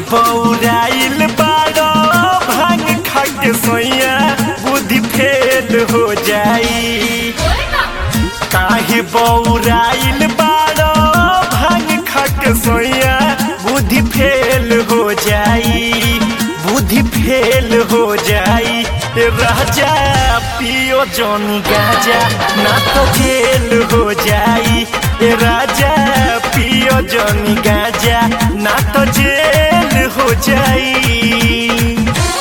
बौराइल बाड़ो भांग खा के सोया बुद्धि फेल हो जाई काहे बौराइल बाड़ो भांग खा के सोया बुद्धि फेल हो जाई बुद्धि फेल हो जाई राजा पियो जौन गाजा ना तो जेल हो जाई राजा पियो जौन गाजा ना तो जेल हो जाई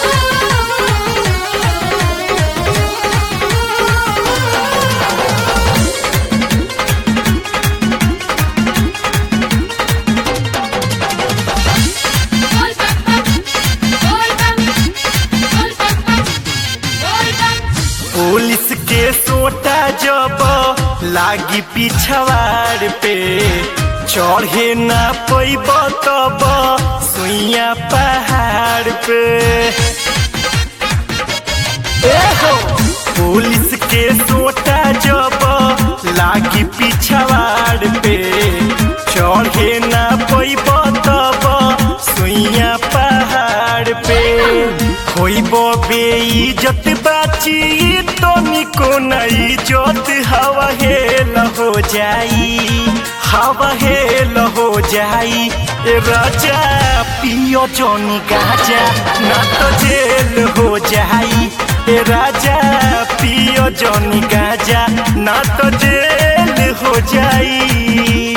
पुलिस के सोटा जब लागी पिछवाड़ पे चढ़े ना पैब तब सुइया पहाड़ पे ए हो पुलिस के सोटा जब लागी पिछवाड़ पे चढ़े ना पैब तब सुइया पहाड़ पे होइब बेइज्जत बाची तो निको नहीं जोत हवा हेल हो जाई हवा हेल हो जाई राजा पियो जोनी गाजा ना तो जेल हो जाई राजा पियो जोनी गाजा ना तो जेल हो जाई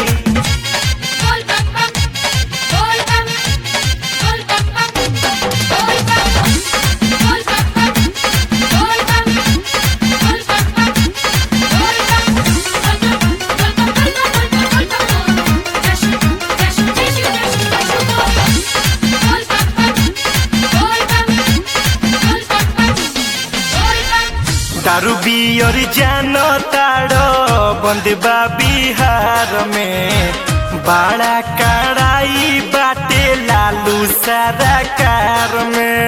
दारू बियर जान ताड़ो बंदबा बिहार में बड़ा कड़ाई बाटे लालू सारा कार में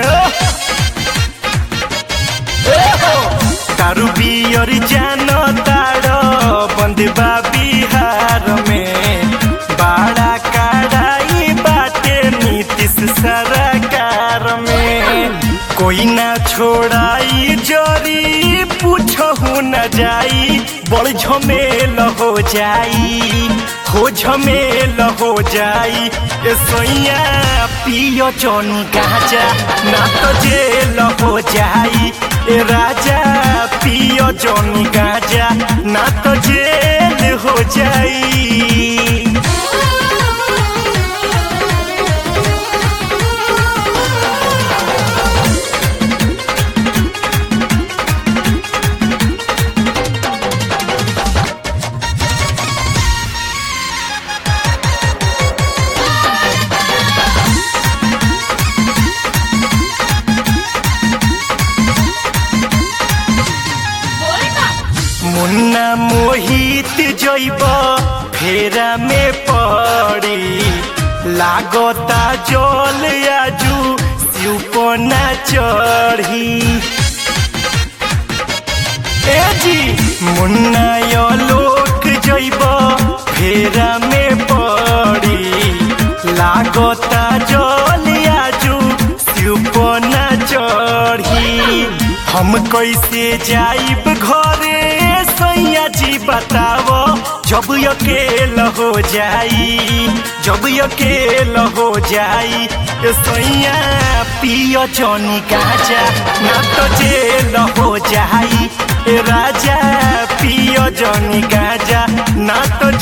दारू बियर जान ताड़ो बंदबा बिहार में बड़ा कड़ाई बाटे नीतीश सरकार में कोई ना छोड़ाई जरी पूछहु न जाई बड़ झमेल हो जाई हो झमेल हो जाई ए सोइया पियो जौन गाजा ना तो जेल हो जाई ए राजा पियो जौन गाजा ना तो जेल हो जाई मुन्ना मोहित जैब फेरा में पड़ी लागता जल आजू सिपना चढ़ी ए जी मुन्ना यो लोक जैब फेरा में पड़ी लागता जल आजू सिपना चढ़ी हम कैसे जाइब घरे सैया जी बताओ जब अकेल हो जाई जब अकेल हो जाई सैया पियो जौनी गाजा ना तो जेल हो जाई राजा पियो जौनी गाजा ना तो